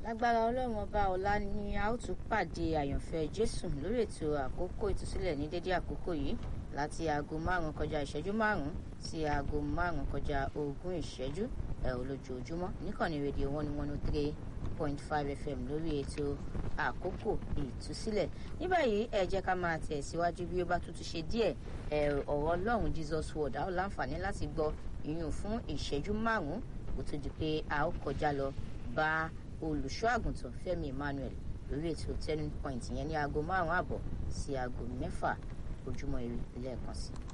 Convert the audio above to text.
lágbára ọlọ́run ọba ọ̀la ni a ó tún pàdé àyànfẹ́ jésù lórí ètò àkókò ìtúsílẹ̀ ní dédé àkókò yìí láti aago márùn kọjá ìṣẹ́jú márùn sí aago márùn kọjá ogún ìṣẹ́jú ẹ̀ olójoojúmọ́ níkànnì rédíò one one oh three point five fm lórí ètò àkókò ìtúsílẹ̀ ní báyìí ẹ jẹ́ ká máa tẹ̀síwájú bí ó bá tún ti ṣe díẹ̀ ọ̀rọ̀ ọlọ́run jesus word a ó láǹfààní láti gbọ́ ìyún fún ìṣẹ́jú márùn-ún kó tó di pé a ó kọjá lọ bá olùṣọ́ àgùntàn fẹ́mi emmanuel lórí ètò turning point yẹn ní aago márùn-ún àbọ̀ sí aago mẹ́fà ojúmọ́ ire lẹ́ẹ̀kan sí i.